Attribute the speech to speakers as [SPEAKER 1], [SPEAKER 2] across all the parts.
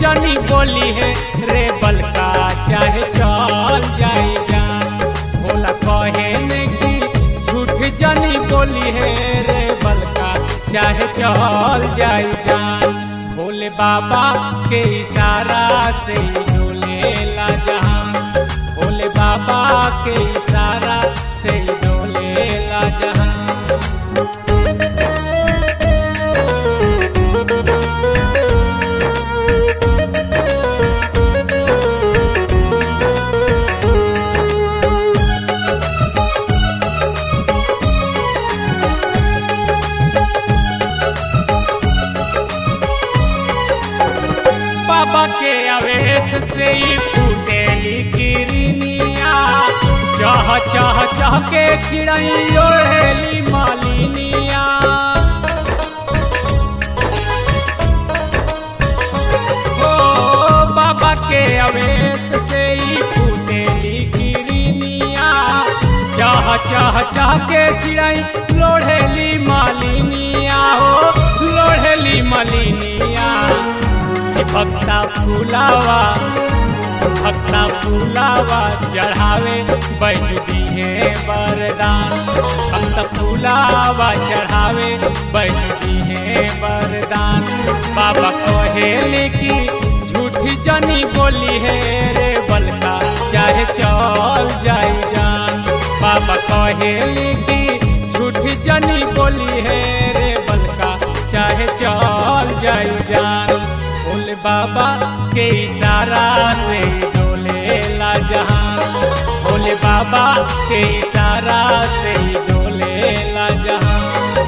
[SPEAKER 1] जनी बोली है रे बलका चाहे चल जाई जान भोला कहे ने की झूठ जनी बोली है रे बलका चाहे चल जाई जान भोले बाबा के इशारा से ही डोले ला जहां भोले बाबा के इशारा से ही डोले ला जहां बाबा के आवेश से ही फूटेली किरनिया चह चह चह के चिड़ई ओढ़ेली मालिनिया ओ बाबा के आवेश से ही फूटेली किरनिया चह चह चह के चिड़ई लोढ़ेली मालिनिया हो लोढ़ेली मालिनिया भक्ता फूलावा भक्ता फूलावा चढ़ावे बैठी है वरदान भक्ता फूलावा चढ़ावे बैठी है वरदान बाबा कहेले की झूठी जनी बोली है रे बलका चाहे चल जाई जान बाबा कहेले की झूठी जनी बोली है रे बलका चाहे चल जाई जान भोले बाबा के इशारा से डोले ला जहां भोले बाबा के इशारा से डोले ला जहां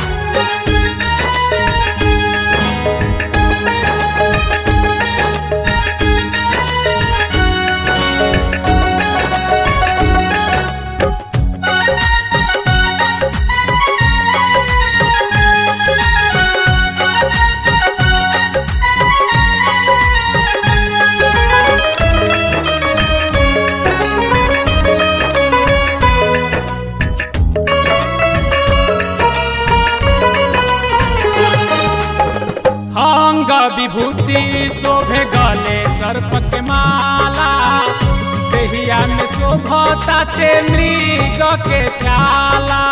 [SPEAKER 1] अंग विभूति शोभे गले सर्प के माला देहिया में शोभता ते मृग के छाला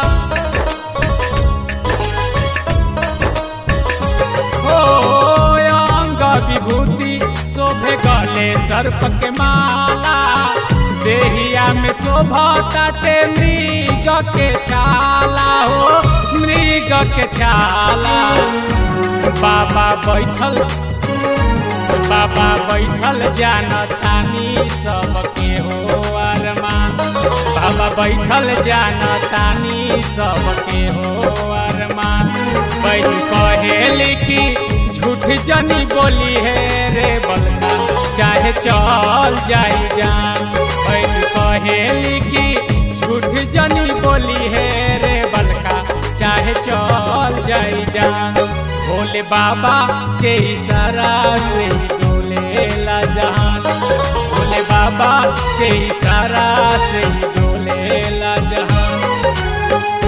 [SPEAKER 1] हो अंग विभूति शोभे गले सर्प के माला देहिया में शोभता ते मृग के छाला हो मृग के छाला बाबा बैठल बाबा बैठल जानतानी सबके हो अरमान बाबा बैठल जानतानी सबके हो अरमान बैठ कहेली की झूठ जनी बोली है रे बलका चाहे चल जाई जान बैठ कहेली की झूठ जनी बोली है रे बलका चाहे चल जाई जान भोले बाबा के इशारा से डोले ला जहान भोले बाबा के इशारा से डोले ला जहान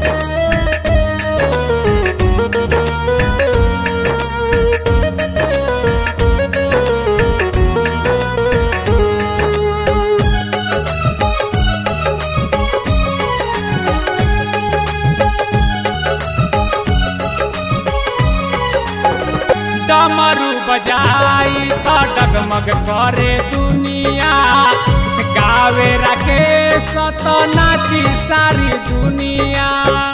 [SPEAKER 1] डमरू बजाई तो डगमग करे दुनिया गावे रखे सत नाची सारी दुनिया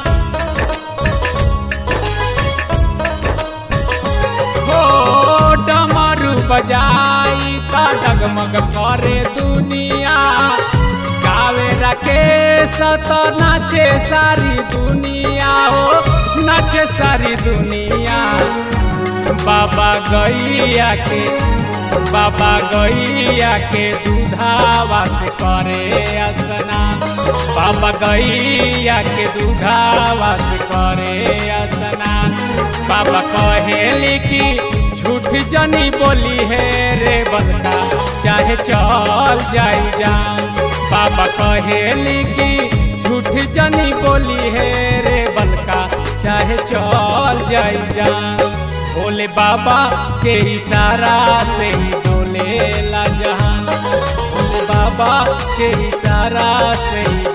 [SPEAKER 1] हो डमरू बजाई तो डगमग करे दुनिया गावे रखे सत नाचे सारी दुनिया हो नाचे सारी दुनिया बाबा गैया के बाबा गैया के दूधावा से करे स्नान बाबा गैया के दूधावा से करे स्नान बाबा कहेली की झूठ जनी बोली है रे बलका चाहे चल जाई जान बाबा कहेली की झूठ जनी बोली है रे बलका चाहे चल जाई जान भोले बाबा के इशारा से ही डोले ला जहान भोले बाबा के इशारा से ही